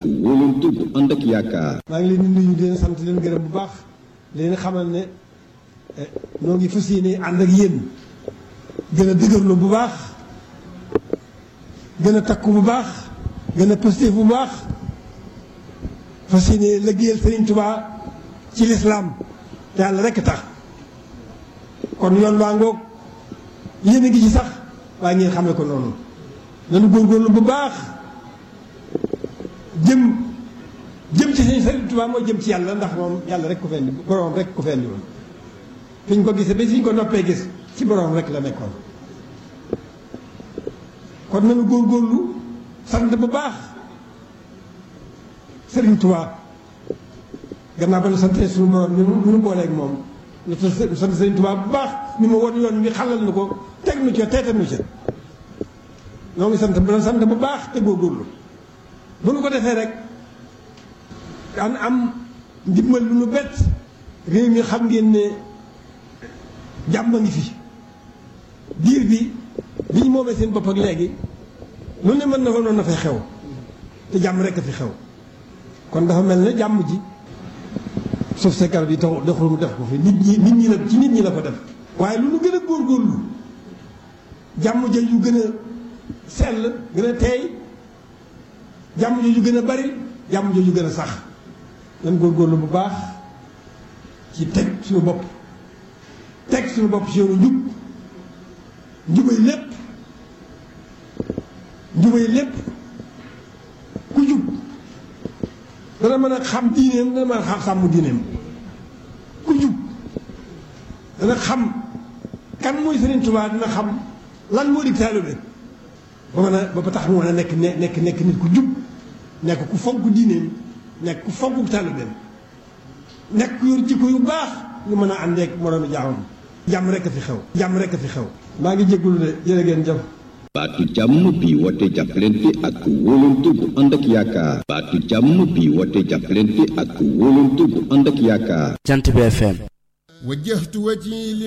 wóolante bu ànd ak yaakaar. maa ngi leen di nuyu di leen sant di leen gërëm bu baax di leen xamal ne noo ngi fas yéene ànd ak yéen gën a dëgërlu bu baax gën a takku bu baax gën a positif bu baax fas yéene liggéeyal Sëriñ Tuubaa ci lislaam te yàlla rekk tax kon yoon waa ngoog yéen a ngi ci sax waaye ngeen xamee ko noonu nanu góorgóorlu bu baax jëm jëm ci sëñ Sëriñ Tuubaa mooy jëm ci yàlla ndax moom yàlla rek ko fendi boroom rek ko fendi woon fi ñu ko gisee ba fi ñu ko noppee gis ci boroom rek la nekkoon kon nanu góorgóorlu sant bu baax Sëriñ Tuubaa gannaaw ba nu santee suñu boroom ñu nu booleeg moom nu sant Sëriñ Tuubaa bu baax mi ma won yoon mi xalal nu ko teg nu ca teetal nu ca ñoo ngi sant bu sant bu baax te góorgóorlu bu nu ko defee rek daan am ndimbal lu nu bett réew mi xam ngeen ne jàmm a ngi fi diir bi bi ñu moomee seen bopp ak léegi lu ne mën na ko noonu na fay xew te jàmm rek a fi xew kon dafa mel ne jàmm ji suuf se garab yi tax doxul mu def ko fi nit ñi nit ñi la ci nit ñi la ko def waaye lu nu gën a góorgóorlu jàmm ja yu gën a sell gën a teey jàmm jooju gën a bari jàmm jooju gën a sax nan góorgóorlu bu baax ci teg suñu bopp teg suñu bopp ci yoonu njub njubay lépp njubay lépp ku jub dana mën a xam diineem dana mën a xam sàmm diineem ku jub dana xam kan mooy Sëriñ Tuubaa dina xam lan moo di taalibe ba mën a ba tax mu mën a nekk nekk nekk nit ku jub nekk ku fonk diineem nekk ku fonk taalibeem nekk ku yor jikko yu baax ñu mën a àndeek moroomi jaamam jàmm rek a fi xew jàmm rek a fi xew maa ngi jégalu de jërë ngeen jëf baatu jàmm bi woote jàppalante ak wóolante bu ànd ak yaakaar baatu jàmm bi woote jàppalante ak wóolante bu ànd ak yaakaar Jant bi FM wajjahtu wajhi